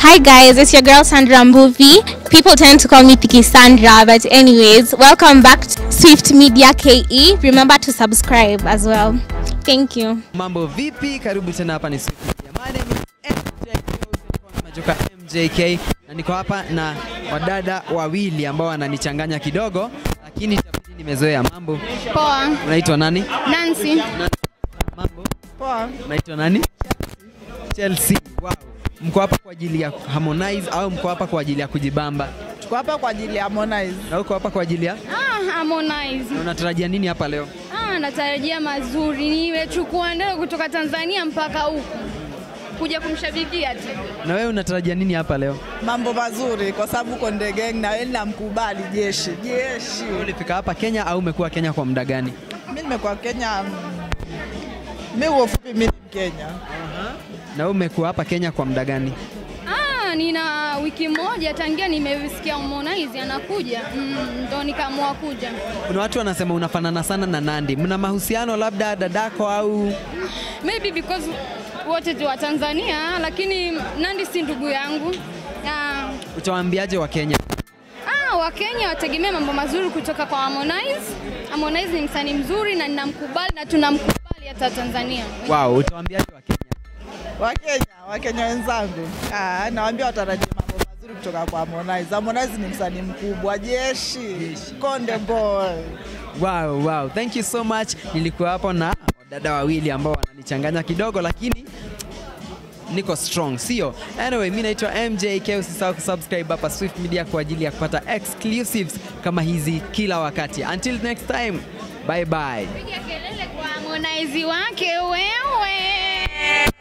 Hi guys, it's your girl Sandra Mbuvi. People tend to call me Tiki Sandra, but anyways, welcome back to Swift Media KE. Remember to subscribe as well. Thank you. Mambo vipi? Karibu tena hapa ni Swift Media. My name is MJK, Majoka MJK na niko hapa na wadada wawili ambao wananichanganya kidogo, lakini itabidi nimezoea. Mambo, Poa. unaitwa nani? Nancy. Mambo, poa. Unaitwa nani? Chelsea. Wow. Mko hapa kwa ajili ya Harmonize au mko hapa kwa ajili ya kujibamba? Tuko hapa kwa ajili ya Harmonize. Na uko hapa kwa ajili ya Ah, Harmonize. na unatarajia nini hapa leo? Ah, natarajia mazuri. Nimechukua ndege kutoka Tanzania mpaka huku kuja kumshabikia tu. Na wewe unatarajia nini hapa leo? Mambo mazuri kwa sababu Konde Gang na wewe namkubali jeshi. Jeshi. Ulifika hapa Kenya au umekuwa Kenya kwa muda gani? Mimi nimekuwa Kenya. mm, Mimi kwa ufupi mimi ni Mkenya. Na wewe umekuwa hapa Kenya kwa muda gani? Ah, nina wiki moja tangia nimesikia Harmonize anakuja. Mm, ndo nikaamua kuja. Kuna watu wanasema unafanana sana na Nandi. Mna mahusiano labda dadako au Maybe because wote tu wa Tanzania lakini Nandi si ndugu yangu. Ah, utawaambiaje wa Kenya? Ah, Wakenya wategemea mambo mazuri kutoka kwa Harmonize. Harmonize ni msanii mzuri na ninamkubali na tunamkubali hata Tanzania. Wow, utawaambiaje wa Kenya? Wakenya, Wakenya wenzangu. Ah, nawaambia watarajie mambo mazuri kutoka kwa Harmonize. Harmonize ni msanii mkubwa, jeshi. Konde boy. Wow, wow. Thank you so much. Nilikuwa hapo na wadada wawili ambao wananichanganya kidogo lakini niko strong, sio? Anyway, mimi naitwa MJK. Usisahau kusubscribe hapa Swift Media kwa ajili ya kupata exclusives kama hizi kila wakati. Until next time, bye bye. Piga kelele kwa Harmonize wake wewe.